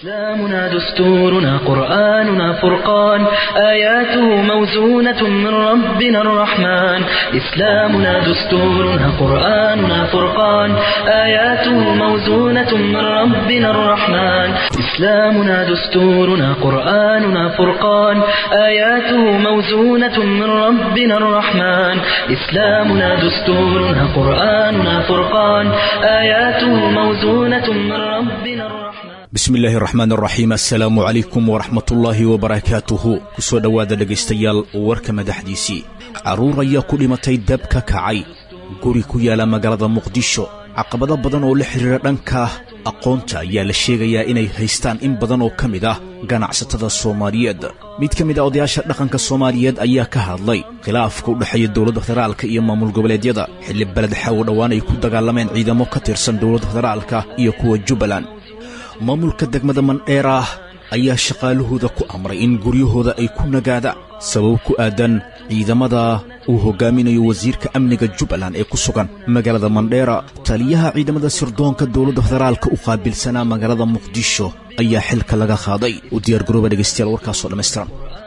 إسلامنا دستورنا قرآننا فرقان آياته موزونة من ربنا الرحمن إسلامنا دستورنا قرآننا فرقان آياته موزونة من ربنا الرحمن إسلامنا دستورنا قرآننا فرقان آياته موزونة من ربنا الرحمن إسلامنا دستورنا قرآننا فرقان آياته موزونة من ربنا الرحمن bismi illaahi raxmaan raxiim assalaamu calaykum waraxmatullaahi wabarakaatuhu ku soo dhowaada dhegaystayaal warka madaxdiisii carruur ayaa ku dhimatay dab ka kacay guri ku yaala magaalada muqdisho caqabado badan oo la xidhiira dhanka aqoonta ayaa la sheegayaa inay haystaan in badan oo ka mid ah ganacsatada soomaaliyeed mid ka mid ah odayaasha dhaqanka soomaaliyeed ayaa ka hadlay khilaafka u dhexeeya dowladda federaalka iyo maamul goboleedyada xilli beled xawo dhowaan ay ku dagaalameen ciidamo ka tirsan dowladda federaalka iyo kuwa jubbaland maamulka degmada mandheeraah ayaa shaqaalahooda ku amray in guryahooda ay ku nagaadaan sabab ku aadan ciidamada uu hogaaminayo wasiirka amniga jubbaland ee ku sugan magaalada mandheera taliyaha ciidamada sirdoonka dowladda federaalka u qaabilsanaa magaalada muqdisho ayaa xilka laga qaaday u diyaargarooba dhegaystayaal warkaasoo dhammaystiran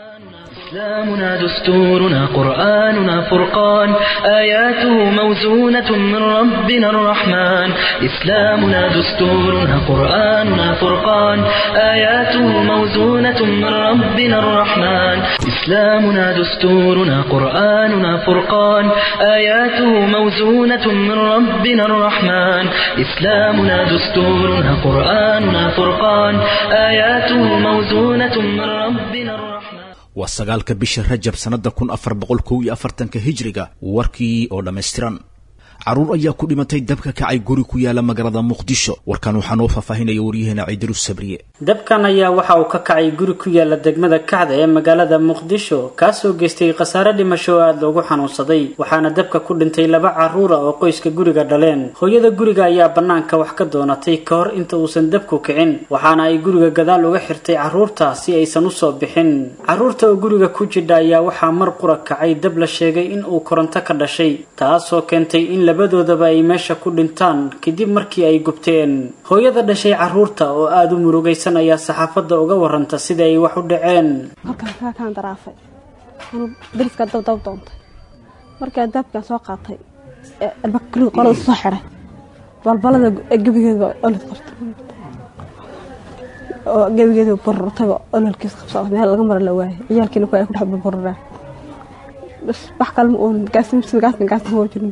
إسلامنا دستورنا قرآننا فرقان آياته موزونة من ربنا الرحمن إسلامنا دستورنا قرآننا فرقان آياته موزونة من ربنا الرحمن إسلامنا دستورنا قرآننا فرقان آياته موزونة من ربنا الرحمن إسلامنا دستورنا قرآننا فرقان آياته موزونة من ربنا الرحمن waa sagaalka bisha rajab sannadda kun afar boqol kow iyo afartanka hijriga warkii oo dhammaystiran carruur ayaa ku dhimatay dabka kacay guri ku yaala magaalada muqdisho warkan waxaa noo faahfaahinaya waryaheena ciidiru sabriye dabkan ayaa waxa uu ka kacay guri ku yaala degmada kacda ee magaalada muqdisho kaasoo geystay khasaare dhimasho oo aada loogu xanuunsaday waxaana dabka ku dhintay laba carruura oo qoyska guriga dhaleen hooyada guriga ayaa bannaanka wax ka doonatay ka hor inta uusan dabku kicin waxaana ay guriga gadaal uga xirtay carruurta si aysan usoo bixin carruurta oo guriga ku jidha ayaa waxaa mar qura kacay dab la sheegay in uu koronto ka dhashay taasoo keentay in labadoodaba ay meesha ku dhintaan kadib markii ay gubteen hooyada dhashay carruurta oo aada u murugaysan ayaa saxaafadda uga waranta sida ay wax u dhaceen halkaan kaakaan daraafay anuu dariska dabdab doontay markaa daabkaan soo qaatay albakri qolada soo xiray balbalada gebigeeda olod qabtay oo gebigeeda bururtayba ololkiis qabsada meel laga mara la waayay ciyaalkiina ku ay ku dhex burburaan bas wax kale ma oon gaasimiska gaaskan gaaskan hoo jirin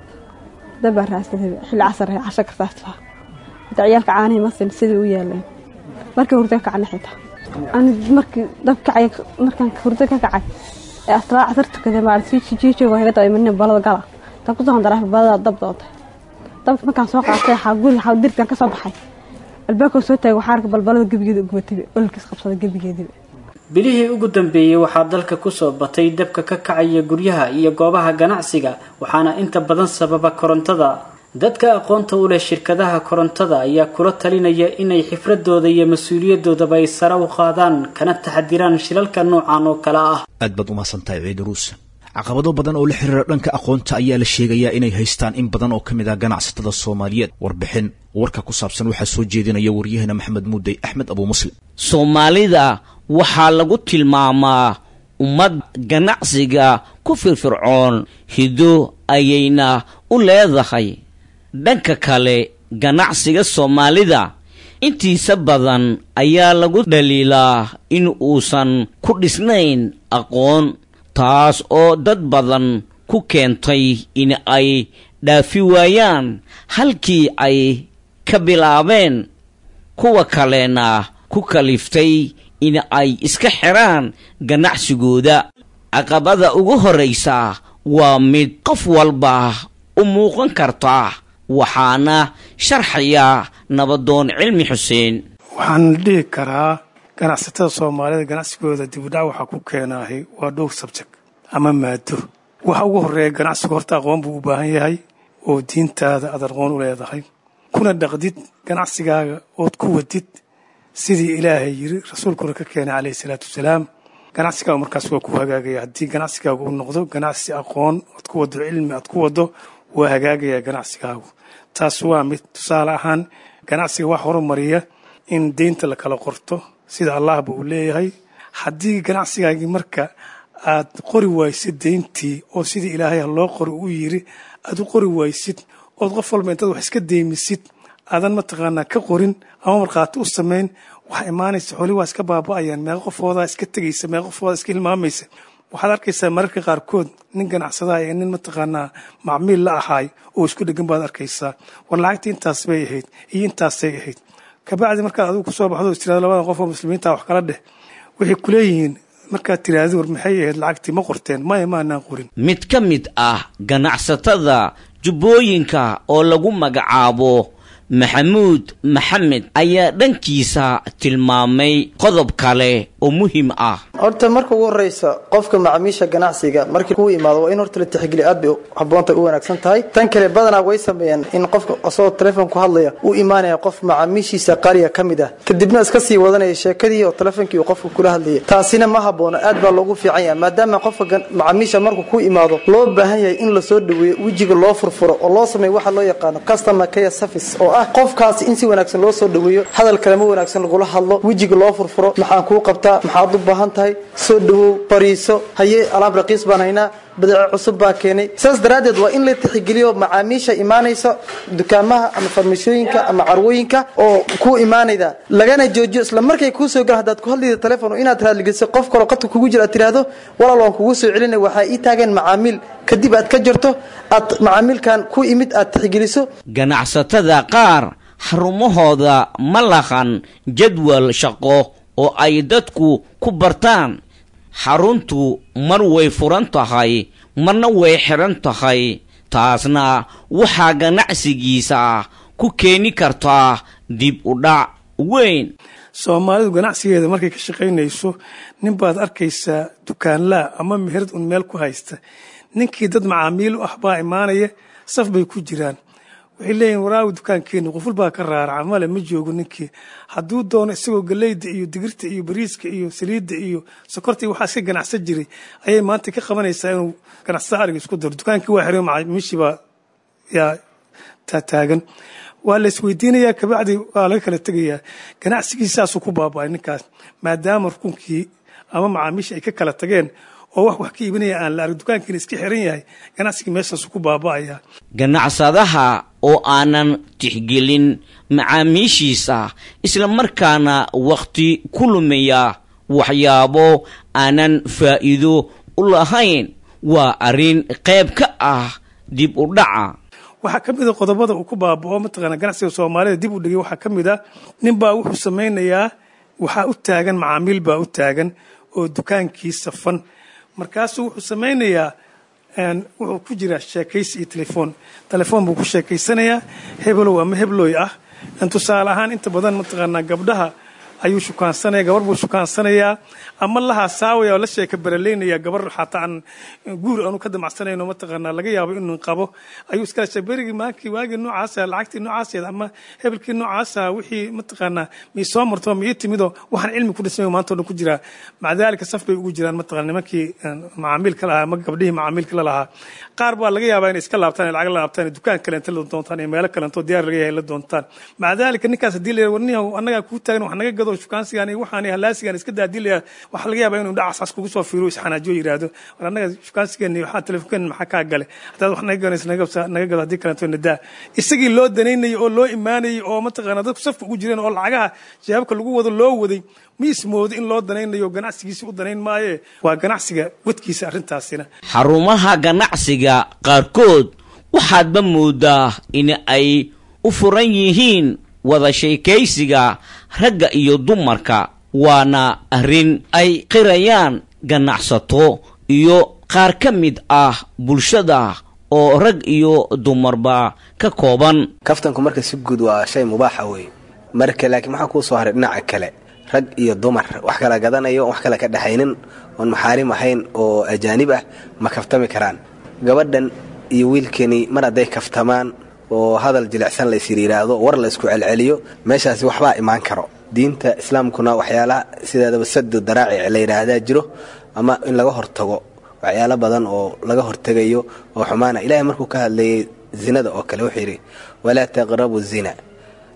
dabaa raadsaday xilli casar ee casho kartaas lahaa hada ciyaalka caanihi masin sidii u yaaleen markii hurdo ka kacna xitaa ani markii dab kacay markaan hurdo ka kacay ee aslaa casar tukaday maalintii jiijooga kaga dabay marnin balada gala dab kusoo daraafa balada dab doontay dabka markaan soo qaatay waxaa guri waxaa dirkan ka soo baxay albaabka soo taagay waxaa arkay balbalada gebigeeda gubatay ololkiis qabsaday gebigeediba bilihii ugu dambeeyey waxaa dalka kusoo batay dabka ka kacaya guryaha iyo goobaha ganacsiga waxaana inta badan sababa korontada dadka aqoonta u leh shirkadaha korontada ayaa kula talinaya inay xifradooda iyo mas-uuliyadoodaba ay sare u qaadaan kana taxadiraan shilalka noocan oo kale ah aad baad u mahadsantahay ciidiruus caqabado badan oo la xiriira dhanka aqoonta ayaa la sheegayaa inay haystaan in badan oo ka mid ah ganacsatada soomaaliyeed warbixin warka ku saabsan waxaa soo jeedinaya waryaheena maxamed muudey axmed abuu muslim soomaalida waxaa lagu tilmaamaa ummad ganacsiga ku firfircoon hido ayayna u leedahay dhanka kale ganacsiga soomaalida intiisa badan ayaa lagu dhaliilaa in uusan ku dhisnayn aqoon taas oo dad badan ku keentay in ay dhaafi waayaan halkii ay ka bilaabeen kuwa kalena ku kaliftay in ay iska xiraan ganacsigooda caqabada ugu horraysa waa mid qof walba u muuqan karta waxaana sharxaya nabadoon cilmi xuseen waxaan dhihi karaa ganacsatada soomaalida ganacsigooda dibudhac waxaa ku keenaahay waa dhowr sabjek ama maado waxa ugu horreeya ganacsigu horta aqoon buu u baahan yahay oo diintaada aad aqoon u leedahay kuna dhaqdid ganacsigaaga ood ku wadid sidii ilaahay yiri rasuulkuna ka keenay calayhi salaatu wasalaam ganacsigaagu markaas waa ku hagaagaya haddii ganacsigaagu uu noqdo ganacsi aqoon oad ku wado cilmi aad ku wado waa hagaagaya ganacsigaagu taas waa mid tusaale ahaan ganacsiga wax horumariya in deynta la kala qorto sida allahba uu leeyahay haddii ganacsigaagii marka aad qori waysid deyntii oo sidii ilaahay loo qori u yiri aad u qori waysid ood qof walba intaad wax iska deymisid aadan mataqaanaa ka qorin ama markhaati u samayn waxaa imaanaysa xooli waa iska baaba'ayaan meeqa qofoodaa iska tegaysa meeqa qofoodaa iska hilmaamaysa waxaad arkaysaa mararka qaarkood nin ganacsadaha ee nin mataqaanaa macmiil la ahaay oo isku dhegan baad arkaysaa war lacagtii intaas bay ahayd iyo intaasay ahayd kabacdi markaad adigu kusoo baxdo is tirado labadan qof oo muslimiinta wax kala dheh waxay kuleeyihiin markaad tiraahdo war maxay ahayd lacagtii ma qorteen maya maanaan qorin mid ka mid ah ganacsatada jubbooyinka oo lagu magacaabo maxamuud maxamed ayaa dhankiisa tilmaamay qodob kale oo muhiim ah horta marka ugu horeysa qofka macaamiisha ganacsiga markii kuu imaado waa in horta la tixgeliyo aad bay habboonta u wanaagsan tahay tan kale badanaa way sameeyaan in qofka asagoo telefoon ku hadlaya u imaanaya qof macaamiishiisa qaaliga ka mid ah kadibna iska sii wadanaya sheekadii oo telefonkii uu qofka kula hadlayay taasina ma haboono aad baa loogu fiican yahay maadaama qofka macaamiisha markuu ku imaado loo baahan yahay in lasoo dhaweeyo wejiga loo furfuro oo loo sameeyo waxa loo yaqaano customer care service oo ah qofkaasi in si wanaagsan loo soo dhaweeyo hadal kalema wanaagsan lagula hadlo wejiga loo furfuro maxaan kuu qabtaa maxaad u baahan tahay soo dhawow fariiso haye alaab raqiis baan haynaa badeeco cusub baa keenay saas daraaddeed waa in la tixgeliyo macaamiisha imaanaysa dukaamaha ama farmashooyinka ama carwooyinka oo ku imaanayda lagana joojiyo isla markay kuu soo galan haddaad ku hadlayda telefoon inaad raadligeliso qof kaloo qadka kugu jira aad tiraahdo walaal waan kugu soo celinay waxaa ii taageen macaamiil kadib aad ka jarto aad macaamiilkan ku imid aad tixgeliso ganacsatada qaar xarumahooda ma lahan jadwal shaqo oo ay dadku ku bartaan xaruntu mar way furan tahay marna way xidhan tahay taasna waxaa ganacsigiisa ku keeni kartaa dib u dhac weyn soomaalidu ganacsigeeda markay ka shaqaynayso nin baad arkaysaa dukaanlaa ama meherad un meel ku haysta ninkii dad macaamiil u ah baa imaanaya saf bay ku jiraan waxay leeyihin waraawi dukaankeeni quful baa ka raaraca male ma joogo ninkii hadduu doono isagoo galeyda iyo digirta iyo bariiska iyo saliidda iyo sokorta iyo waxaa iska ganacsan jiray ayay maanta ka qabanaysaa inuu ganacsada ariga isku daro dukaankii waa xiray macaamiishii baa yaa taataagan waa la isweydiinayaa kabacdi waa laga kala tegayaa ganacsigiisaasuu ku baaba'ay ninkaas maadaama rukunkii ama macaamiisha ay ka kala tageen oo wax wax ka iibinaya aan la arag dukaankiina iska xiran yahay ganacsigii meeshaasu ku baaba'aya ganacsadaha oo aanan tixgelin macaamiishiisa isla markaana wakhti ku lumiya waxyaabo aanan faa'iido u lahayn waa arrin qayb ka ah dib u dhaca waxaa ka mid a qodobada uu ku baaba'o mataqaana ganacsiga soomaalida dib u dhigay waxaa ka mid ah nin baa wuxuu samaynayaa waxaa u taagan macaamiil baa u taagan oo dukaankii safan markaasuu wuxuu samaynayaa wuxuu ku jiraa sheekaysi iyo telefoon telefoon buu ku sheekaysanayaa hebelow ama heblooy ah tusaale ahaan inta badan mataqaanaa gabdhaha ayuu shukaansanaya gabar buu shukaansanayaa ama la haasaawaya oo la sheeka baraleynaya gabar xataa aan guur aanu ka damacsanayno mataqaanaa laga yaabo inuu qabo ayuu iskala sheeg berigii maankii waagii noocaasa lacagtii noocaaseed ama hebelkii noocaasa wixii mataqaanaa mii soo marto ma ii timidoo waxaan cilmi ku dhismay maanta o dhan ku jiraa maca daalika saf bay ugu jiraan mataqana nimankii macaamiilka lahaa ama gabdhihii macaamiilka la lahaa qaar baa laga yaabaa inay iska laabtaan lacag la laabtaan dukaan kaleenta la doontaan iyo meelo kaleento diyaar laga yahay la doontaan maca daalika ninkaas haddii la warniyahu annagaa kuu taagan wax naga gado shukaansigan iyo waxaan halaasigan iska daa haddii la waxaa laga yaabaa inuu dhacasaas kugu soo fiiro isxanaajiyo yidhaahdo war annaga shukaansigeeni waxaa telefonkeen maxaa kaa gale haddaad wax naga ganaysa naga gado haddii kaleento nadaa isagii loo danaynayay oo loo imaanayay oo mataqaana dadku safka ugu jireen oo lacagaha jawaabka lagu wado loo waday ma ismoodo in loo danaynayo ganacsigiisa u danayn maaye waa ganacsiga wadkiisa arrintaasina xarumaha ganacsiga qaarkood waxaadba moodaa in ay u furan yihiin wada sheekaysiga ragga iyo dumarka waana arrin ay qirayaan ganacsato iyo qaar ka mid ah bulshada oo rag iyo dumarba ka kooban kaftanku marka si guud waa shay mubaaxa weeye marka laakiin maxaa kuu soo haray dhinaca kale rag iyo dumar wax kala gadanayo wax kale ka dhexaynin oon maxaarim ahayn oo ajaanib ah ma kaftami karaan gabadhan iyo wiilkani mar hadday kaftamaan oo hadal jilicsan laysir yidhaahdo war la isku celceliyo meeshaasi waxbaa imaan karo diinta islaamkuna waxyaalaha sideedaba sadu daraacic la yidhaahdaa jiro ama in laga hortago waxyaalo badan oo laga hortegayo oo xumaana ilaahay markuu ka hadlayay zinada oo kale wuxuu yidhi walaa taqrabu zina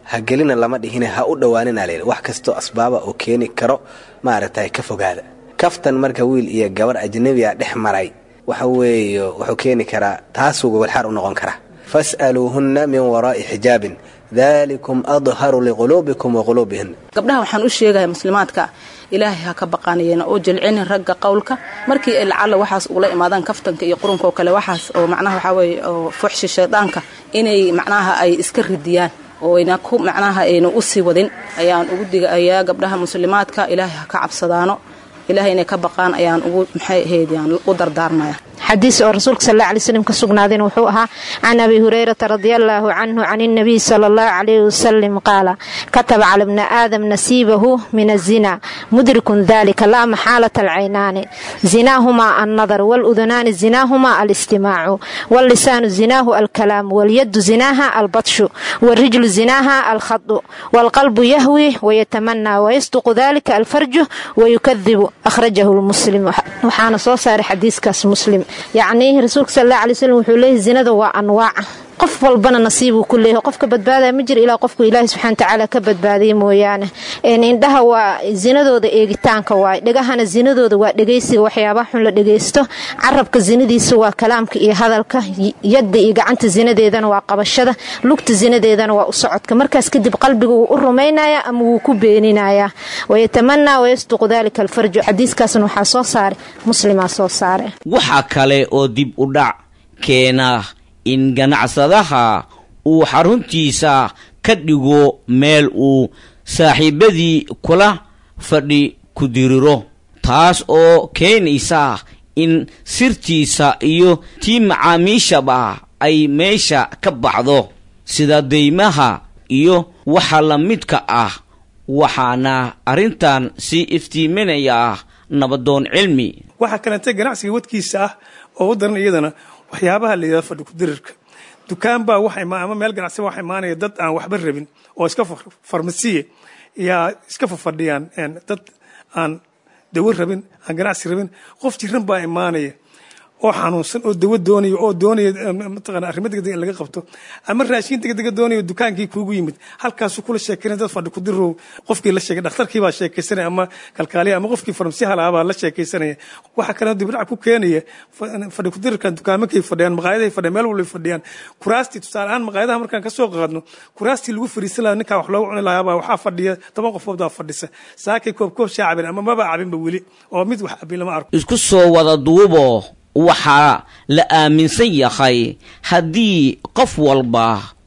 ha gelina lama dhihine ha u dhowaanina layidhi wax kastoo asbaaba oo keeni karo maaragtay ka fogaada kaftan marka wiil iyo gabar ajnabiga dhex maray waxa weeye wuxuu keeni karaa taasuu gogolxaar u noqon karaa fas'aluuhunna min waraa'i xijaabin dalikum adharu liquluubikum wa quluubihin gabdhaha waxaan u sheegaya muslimaadka ilaahay ha ka baqaanayeen oo jilcinin ragga qowlka markii ay lacalla waxaas ugula imaadaan kaftanka iyo qurunka oo kale waxaas oo macnaha waxaa weeye oo fuxshi shaydaanka inay macnaha ay iska ridiyaan oo ayna ku macnaha ayna u sii wadin ayaan ugu digayaa gabdhaha muslimaadka ilaahay ha ka cabsadaano ilaahay inay ka baqaan ayaan ugu maxay ahayd yaan u dardaarmaya xadiis oo rasuulka sal alla alay slam ka sugnaadeen wuxuu ahaa can abi hurayrata radia allaahu canhu can innabiy sala allahu calayhi wasalam qaala kataba cala bni aadam nasiibahu min azina mudrikun dalika laa maxaalata alcaynaani zinaahumaa annadar waludunaani zinaahumaa alistimaacu wallisaanu zinaahu alkalaamu walyaddu zinaaha albadshu walrijlu zinaaha alkhadu waalqalbu yahwi wayatamanaa wayasduqu dalika alfarju wayukadibu akhrajahu lmuslim waxaana soo saaray xadiiskaas muslim yacnii rasuulka sal alla alay slam wuxuu leeyahy zinada waa anwaaca qof walbana nasiibuu ku leeyahay qofka badbaadaya ma jira ilaa qofku ilaahi subxana watacaala ka badbaadaya mooyaane indhaha waa zinadooda eegitaanka waay dhegahana zinadooda waa dhegaysiga waxyaabaha xun la dhegaysto carabka zinadiisa waa kalaamka iyo hadalka yadda iyo gacanta zinadeedana waa qabashada lugta zinadeedana waa u socodka markaas kadib qalbiga wuu u rumaynaya ama wuu ku beeninayaa wayatamanaa wayasduqu dalika alfarju xadiiskaasna waxaa soo saaray muslimaa soo saare waxaa kale oo dib u dhac keena in ganacsadaha uu xaruntiisa ka dhigo meel uu saaxiibadii kula fadhi ku diriro taas oo keenaysa in sirtiisa iyo tii macaamiishaba ay meesha ka baxdo sida deymaha iyo waxa la midka ah waxaana arrintan sii iftiiminaya nabadoon cilmi waxaa kaleentay ganacsiga wadkiisa ah oo u daran iyadana waxyaabaha la yidhahdo fadhi kudirirka dukaan baa wax ama meel ganacsi wax imaanaya dad aan waxba rabin oo iska farmasiye yaa iska fafadhiyaan dad aan dawo rabin aan ganacsi rabin qof jiran baa imaanaya oo xanuunsan oo dawo doonaya oo doonaya mataqana arrimo degdeg in laga qabto ama raashin degdega doonaya dukaankii kuugu yimid halkaasuu kula sheekeynaya dad fadhi kudirow qofkii la sheegay dhakhtarkii baa sheekaysanaya ama kalkaaliya ama qofkii farmasiyaha lahaa baa la sheekaysanaya waxaa kaloo dibdhac ku keenaya fadhi kudirirkan dukaamakay fadhiyaan maqaayadahay fadhiyaan meel walbay fadhiyaan kuraastii tusaale ahaan maqaayadaha markaan ka soo qaadno kuraastii lagu fariisan lahaa ninkaa wax loogu cuni lahaabaa waxaa fadhiya toban qofood baa fadhisa saakay koob koob shaa cabin ama maba cabinba weli oo mid wax cabin lama arko isku soo wada duubo waxaa la aaminsan yahay haddii qof walba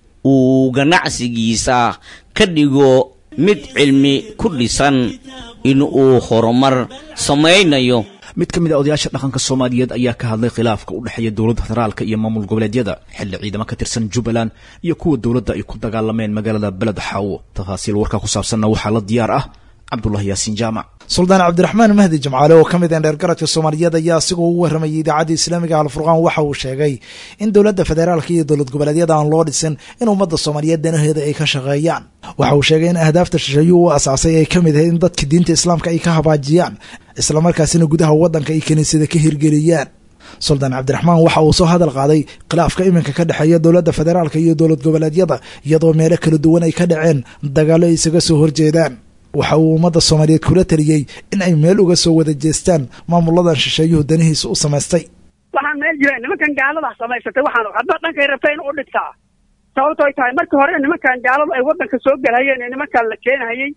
uu ganacsigiisa ka dhigo mid cilmi ku dhisan inuu horumar samaynayo mid ka mid a odayaasha dhaqanka soomaaliyeed ayaa ka hadlay khilaafka u dhexeeya dowladda federaalka iyo maamul goboleedyada xilli ciidamo ka tirsan jubbaland iyo kuwa dowladda ay ku dagaalameen magaalada beled xaawo tafaasiil warkaa ku saabsanna waxaa la diyaar ah cabdulahi yaasiin jaamac suldaan cabdiraxmaan mahdi jimcaale oo ka mid ah dheergaradka soomaaliyeed ayaa asigoo u warramayay idaacadda islaamiga alfurqaan waxa uu sheegay in dowladda federaalka iyo dowlad goboleedyada aan loo dhisin in ummadda soomaaliyeed danaheeda ay ka shaqeeyaan waxa uu sheegay in ahdaafta shisheeyuu u asaasay ay ka mid ahayd in dadka diinta islaamka ay ka habaajiyaan islamarkaasina gudaha waddanka ay kiniisada ka hirgeliyaan suldaan cabdiraxmaan waxa uu soo hadal qaaday khilaafka iminka ka dhexeeya dowladda federaalka iyo dowlad goboleedyada iyadoo meelo kala duwan ay ka dhaceen dagaallo ay isaga soo horjeedaan waxa uu ummadda soomaaliyeed kula taliyey in ay meel uga soo wada jeestaan maamuladan shisheeyuhu danihiisa u samaystay waxaan meel jira nimankan gaaladaa samaysatay waxaan hadba dhankay rabta in u dhigtaa sababto ay tahay markii hore nimankan gaaladu ay waddanka soo galhayeen ee nimankan la keenhayey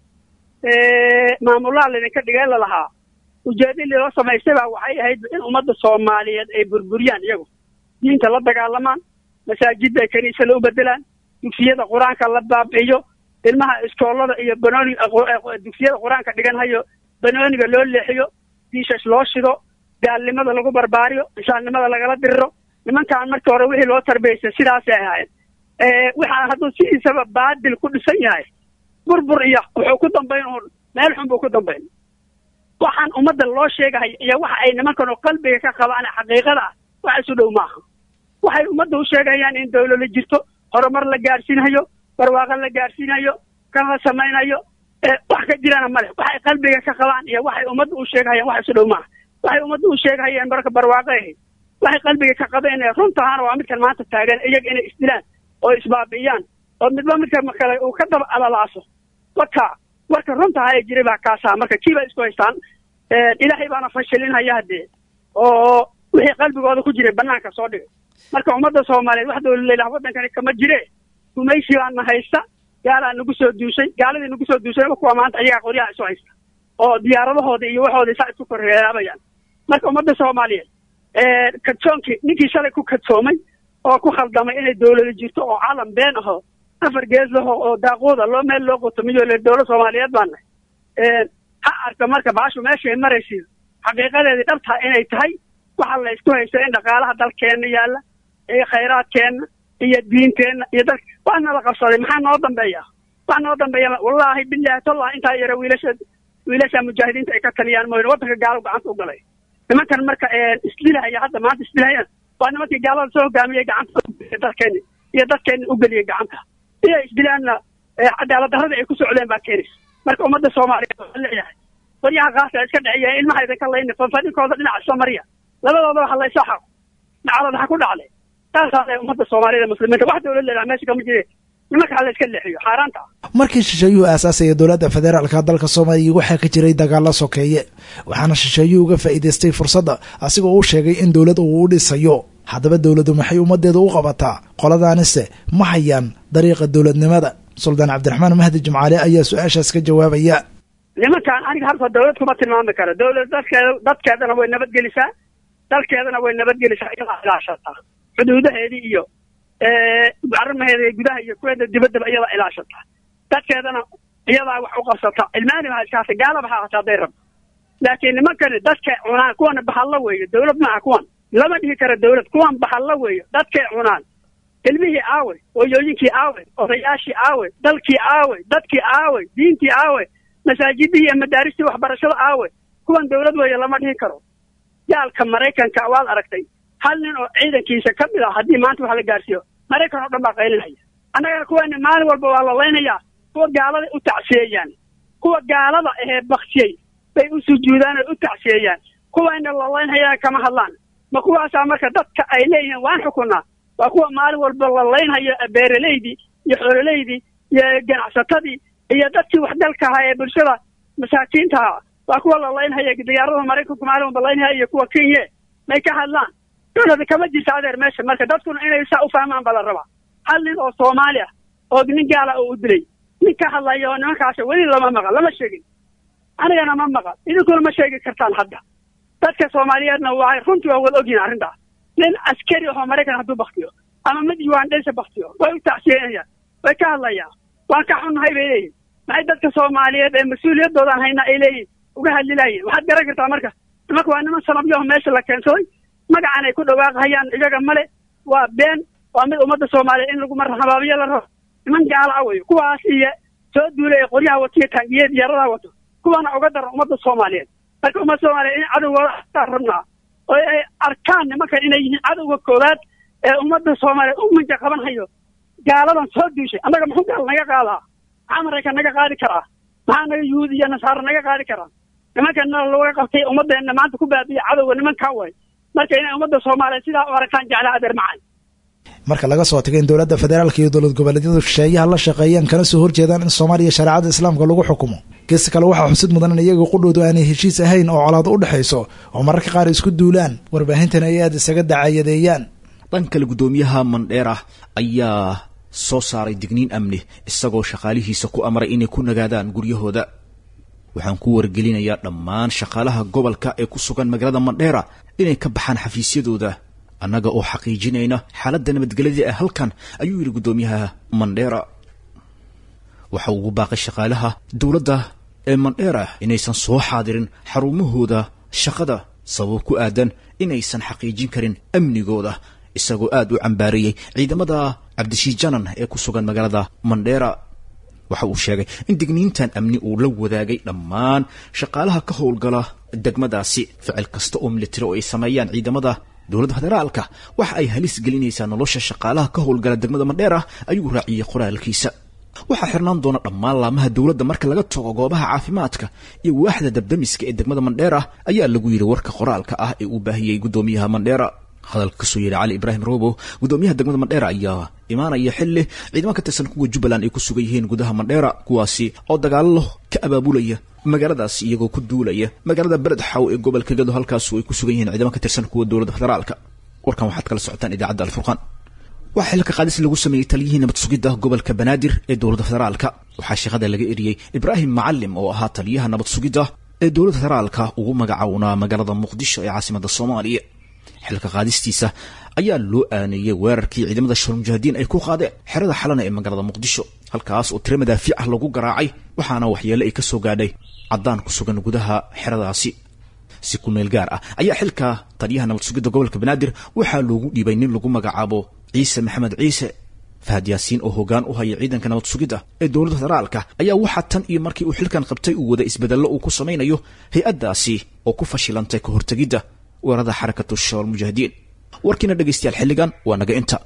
maamulaha laydinka dhigeen lalahaa ujeedadii loo samaystay baa waxay ahayd in ummadda soomaaliyeed ay burburiyaan iyagu diinta la dagaalamaan masaajidda ay kaniisada u bedelaan dugsiyada qur-aanka la baabi'iyo ilmaha iskoolada iyo banooni dugsiyada qur-aanka dhiganhayo banooniga loo leexiyo diishash loo shido gaalnimada lagu barbaariyo inshaannimada lagala diriro nimankan markii hore wixii loo tarbiyaysay sidaasay ahaayeen waxaa hadduu sidiisaba baadil ku dhisan yahay burbur iyo wuxuu ku dambayn uun meel xun buu ku dambayn waxaan ummadda loo sheegahay iyo waxa ay nimankanu qalbiga ka qabaan xaqiiqada ah wax isu dhow maaha waxay ummadda u sheegayaan in dawlada jirto horumar la gaadhsiinayo barwaaqo la gaadhsiinayo kan la samaynayo wax ka jirana male waxay qalbiga ka qabaan iyo waxay ummadda u sheegahayaan wax isu dhow maaha waxay ummadda u sheegahayeen marka barwaaqo ahayd waxay qalbiga ka qabeen runtahaana waa midkan maanta taagan iyaga inay isdilaan oo isbaabi'iyaan oo midba midka kale uu ka daba alalaaso waka warka runtaha ee jiray baa kaasaa marka kii baa isku haystaan ilaahay baana fashilinhaya haddee oo wixii qalbigooda ku jiray banaanka soo dhigay marka ummadda soomaaliyeed wax dowlad leelah waddankani kama jire gumaysi baana haysta gaalaa nagu soo duushay gaaladii nagu soo duushay kuwa maanta ayagaa qoryaha isu haysta oo diyaaradahooda iyo waxooda saa isku korreeyaabayaan marka ummadda soomaaliyeed kadsoonki ninkii shalay ku kadsoomay oo ku khaldamay inay dowlada jirto oo calam been aho afar gees laho oo daaquuda loo meel loo qotomiyo le dowlad soomaaliyeed baana ha arka marka baashu meeshay maraysiin xaqiiqadeedii dhabtaa inay tahay waxa la isku haysto in dhaqaalaha dalkeenna yaalla iyo khayraadkeenna iyo diinteenna iyo dal waa nala qabsaday maxaa noo dambeeya wax noo dambeeya wallaahi billahi tallah intaa yara wiilasha wiilasha mujaahidiinta ay ka taliyaan mooyne waddanka gaalo gacanta u galay nimankan marka isdilahaya hadda maanta isdilahayaan waa nimankii gaalada soo hogaamiyey gacanta dalkeeni iyo dadkeeni u geliyey gacanta iyo isdilaanna cadaalad darradii ay ku socdeen baa keenaysa marka ummadda soomaaliyeed waxaa leeyahay qoryaha qaasa iska dhexeeya ilmaha idinka layni fanfadhinkooda dhinaca isla mariya labadooda waxa la isla xaqo dhacdada ha ku dhacday taasaa le ummadda soomaaliyada muslimiinta wax dowlad leedaha meesha kama jire nimanka ha la iska leexiyo xaaraanta ah markii shisheeyuhu aasaasaya dowladda federaalka dalka soomaaliya waxaa ka jiray dagaalo sokeeye waxaana shisheeyuhu uga faa'iidaystay fursadda asigoo u sheegay in dowlad uu u dhisayo haddaba dowladdu maxay ummaddeeda u qabataa qoladaanise ma hayaan dariiqa dowladnimada suldaan cabdiraxmaan mahdi jimcaale ayaa su-aashaas ka jawaabaya nimankan aniga halka dowlad kuma tilmaami karo dowlad dadkeeda dadkeedana way nabadgelisaa dalkeedana way nabadgelisaa iyadaa ilaashataa xuduudaheedii iyo arrimaheeda gudaha iyo kuweeda dibaddaba iyadaa ilaashataa dadkeedana iyadaa wax u qabsata ilmaani baa iskaasa gaalaba ha hata hadday rabto laakiin nimankani dadkay cunaan kuwana bahalla weeyo dowlad maaha kuwan lama dhihi karo dowlad kuwan bahalla weeyo dadkay cunaan ilmihii aawey hooyooyinkii aawey odayaashii aawey dalkii aawey dadkii aawey diintii aawey masaajidihii iyo madaaristii waxbarashada aawey kuwan dowlad weeye lama dhihi karo gaalka maraykanka waad aragtay hal nin oo ciidankiisa ka mid ah haddii maanta wax la gaarsiiyo maraykan oo dhan baa qaylinaya annagana kuweeni maalin walba waa la laynayaa kuwa gaalada u tacsiyeeyaan kuwa gaalada ahee baktiyey bay u sujuudaan oy u tacsiyeeyaan kuwayna la laynhayaan kama hadlaan ma kuwaasaa marka dadka ay leeyihiin waan xukunaa waa kuwa maalin walba la laynhayo beeraleydii iyo xoololeydii iyo ganacsatadii iyo dadkii waxdalka ahaa ee bulshada masaakiinta ahaa waa kuwa la laynhaya diyaaradaha maraykanku maalin walba laynhaya iyo kuwa kenya may ka hadlaan dowlada kama jirta adeer meesha marka dadkuna inay saa u fahmaan baa la rabaa hal nin oo soomaali ah oo nin gaala oo u dilay nin ka hadlaya oo nimankaas weli lama maqal lama sheegin anigana ma maqal idinkuna ma sheegi kartaan hadda dadka soomaaliyeedna waa runtii waa wada ogyihin arrintaas nin askari ahoo maraykan hadduu baktiyo ama mid ugandhesa baktiyo way u tacsiyeynayaan way ka hadlayaan waan ka xunnahay bay leeyihin maxay dadka soomaaliyeed ee mas-uuliyaddoodan haynaa ay leeyihin uga hadlilaayeen waxaad garan kartaa marka nimanka waa niman sanabyaho meesha la keensaday magacan ay ku dhawaaqhayaan iyaga male waa been waa mid ummadda soomaaliyeed in lagu marhabaabiyo la rabo niman gaala ah wey kuwaas iyo soo duulay ee qoryaha watiyo taangiyeed diyaaradaha wato kuwana uga daran ummadda soomaaliyeed marka ummadda soomaaliyeed in cadowgooda ataa rabnaa oo ay arkaan nimankan inay yihiin cadowga koowaad ee ummadda soomaaliyeed u manja qaban hayo gaaladan soo duushay annaga muxuu gaal naga qaadaa maxaa maraykan naga qaadi karaa maxaa naga yuhuud iyo nasaaro naga qaadi karaa nimankana laga qabtay ummaddeena maanta ku baabiya cadowga nimankaa way marka inay ummadda soomaaliyeed sidaa u aragtaan jeclaa adeer macay marka laga soo tagay in dowladda federaalka iyo dowlad goboleedyadu shisheeyaha la shaqeeyaan kana soo horjeedaan in soomaaliya shareecada islaamka lagu xukumo gees kale waxaa xusid mudan in iyaga qudhoodu aanay heshiis ahayn oo colaado u dhexayso oo mararka qaar isku duulaan warbaahintana ay aada isaga dacayadeeyaan dhan kale guddoomiyaha mandheera ayaa soo saaray digniin amni isagoo shaqaalihiisa ku amray inay ku nagaadaan guryahooda waxaan ku wargelinayaa dhammaan shaqaalaha gobolka ee ku sugan magaalada mandheera inay ka baxaan xafiisyadooda annaga oo xaqiijinayna xaaladda nabadgelyada ee halkan ayuu yidhi guddoomiyaha mandheera waxa ugu baaqay shaqaalaha dowladda ee mandheera inaysan soo xaadirin xarumahooda shaqada sabab ku aadan inaysan xaqiijin karin amnigooda isagoo aada u cambaariyey ciidamada cabdishii janan ee ku sugan magaalada mandheera waxa uu sheegay in digniintan amni uu la wadaagay dhammaan shaqaalaha ka howlgala degmadaasi ficil kasta oo militari oo ay sameeyaan ciidamada dowladda federaalka waxa ay halis gelinaysaa nolosha shaqaalaha ka howlgala degmada mandheera ayuu raaciyey qoraalkiisa waxaa xirnaan doona dhammaan laamaha dowladda marka laga tago goobaha caafimaadka iyo waaxda dabdamiska ee degmada mandheera ayaa lagu yidhi warka qoraalka ah ee uu baahiyey guddoomiyaha mandheera hadalka kasoo yeedhay cali ibraahim robo gudoomiyaha degmada mandheera ayaa imaanaya xilli ciidamo ka tirsan kuwa jubbaland ay ku sugan yihiin gudaha mandheera kuwaasi oo dagaallo ka abaabulaya magaaladaas iyagoo ku duulaya magaalada beled xaw ee gobolka gado halkaasu ay ku sugan yihiin ciidamo ka tirsan kuwa dowladda federaalka warkan waxaad kala socotaan idaacadda alfurqaan waxaa xilka qaadis lagu sameeyey taliyihii nabad sugidda gobolka banaadir ee dowladda federaalka waxaa shaqada laga eriyey ibraahim macalim oo ahaa taliyaha nabad sugidda ee dowladda federaalka ugu magacawnaa magaalada muqdisho ee caasimada soomaaliya xilka qaadistiisa ayaa loo aaneeyey weerarkii ciidamada shar mujaahidiin ay ku qaadeen xerada xalana ee magaalada muqdisho halkaas oo tiro madaafiic ah lagu garaacay waxaana waxyeele ay ka soo gaadhay caddaan ku sugan gudaha xeradaasi si ku meel gaar ah ayaa xilka taliyaha nabad sugidda gobolka banaadir waxaa loogu dhiibay nin lagu magacaabo ciise maxamed ciise fahad yaasiin oo hoggaan u haya ciidanka nabad sugidda ee dowladda federaalka ayaa waxaa tan iyo markii uu xilkan qabtay uu wada isbedello uu ku samaynayo hay-addaasi oo ku fashilantay ka hortegidda weerarada xarakatu shabaal mujaahidiin warkiina dhegaystayaal xilligan waa naga inta